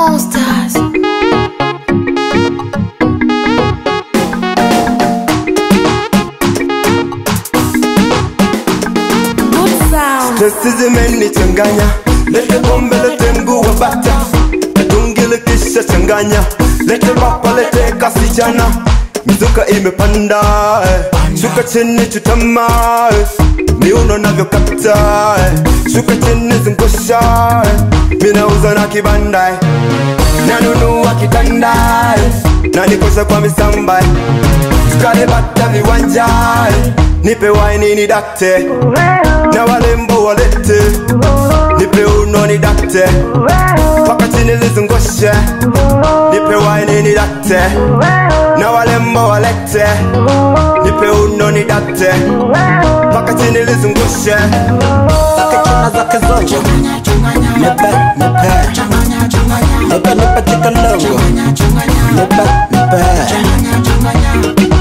monsters. Good sound. Testi zimenichanganya, lete pombe, lete mguu wa bata, tungile kisha changanya, lete papa, lete kasichana, mizuka imepanda, eh. shuka chini chutama, eh. miuno navyokata, eh. shuka chini zungusha, eh. minauza na kibanda, eh. nanunua kitanda, eh. nanikosha kwa misamba, eh. tukale bata viwanja, eh. nipe waini ni dakte na walembo walete nipe uno ni dakte paka chini lizungushe nipe waini ni dakte na walembo walete nipe uno ni dakte paka chini lizungushe zake chuna zake zote nipe nipe nipe nipe chikalongo nipe nipe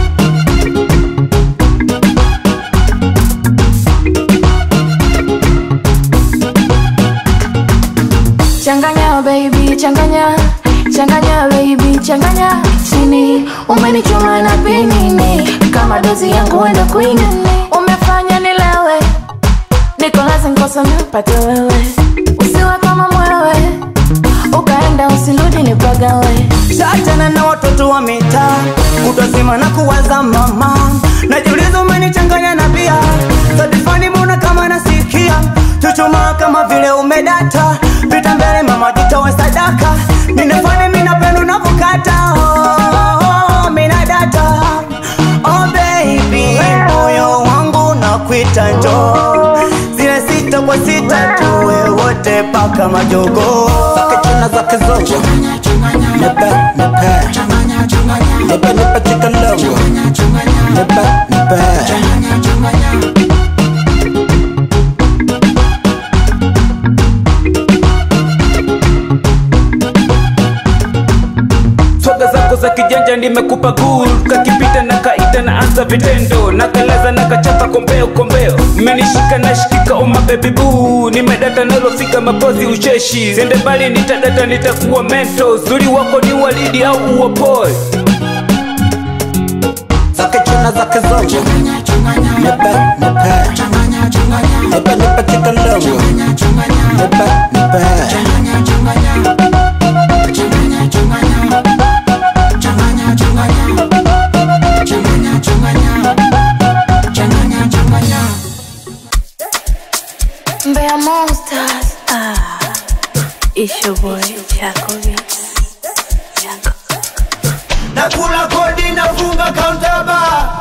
Changanya baby, changanya changanya baby, changanya chini. Umenichoma na pinini kama dozi yangu wenda kuinini. Umefanya nilewe, niko lazima kosa nipate wewe, usiwe kama mwewe, ukaenda usirudi nipagawe. Shachana na watoto wa mitaa kutozima na kuwaza mama najiuliza umenichanganya na bia sadifani muna kama nasikia chuchuma kama vile umedata pita mbele mama jitowe sadaka ninafani minapendo navokata oh, mina data oh baby moyo wangu nakwita njo zile sita kwa sita tuwe wote paka majogo zake chuna zake zote nipe nipe nipe nipe chikalongo nipe nipe swaga zako za kijanja nimekupa gul kakipita na kaita na anza vitendo na kalaza na kachapa kombeo kombeo mmenishika na shikika uma baby boo nimedata nalofika mapozi ucheshi sende mbali nitadata nitakuwa mento zuri wako ni walidi au uopoe zake chuna zake zote nipe nipe nipe nipe chikalongo nipe nipe Mbeya Monsters. Ah, it's your boy Chaco Beats. Chaco. nakula kodi nafunga kauntaba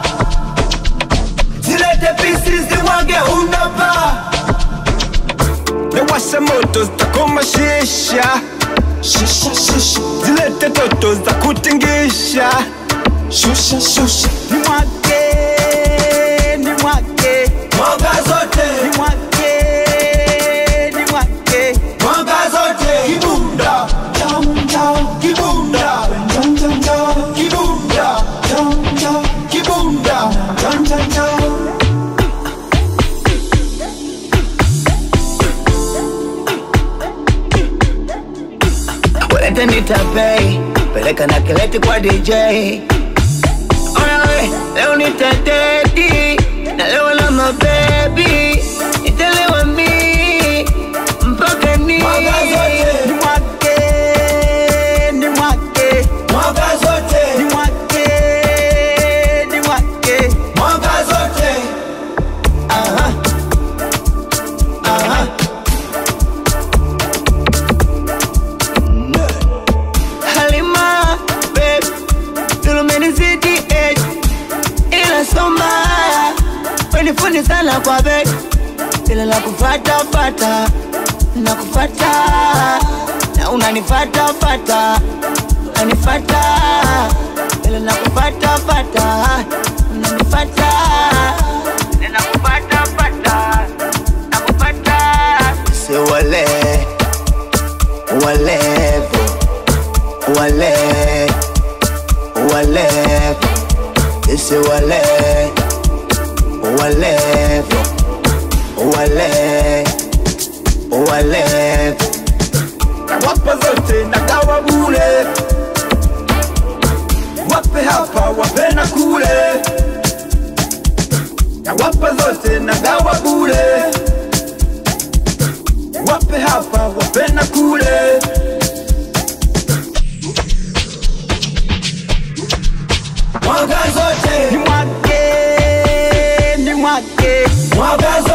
zilete pisi ziwage unaba nawasha moto zitakoma shisha Shisha, shisha. zilete toto za kutingisha shusha shusha ni mwake ni mwake mwanga zote ni mwake ni mwake mwanga zote kibunda cham cham kibunda cham cham cham kibunda cham cham kibunda cham cham cham Walete nitapei, peleka na kileti kwa DJ. Ona we, leo nitateti, na leo na mabebi, nitalewa mi, mpaka ni Mwaga zote. Ni mwake, ni mwake, mwanga zote ni mwake, ni mwake. mwanga zote Aha. Aha. Halima, babe, tumenizidi age, ila soma wenifundi sana kwa bed, ila la kufata fata na kufata na unanifata fata unanifata ila na kufata fata unanifata ila na kufata fata na kufata se wale walevo wale walevo ese wale walevo wale walevo nawapa zote nagawa bure wape hapa wape na kule nawapa zote nagawa bure wape hapa wape na kule mwaga zote Ni mwake, ni mwake mwaga zote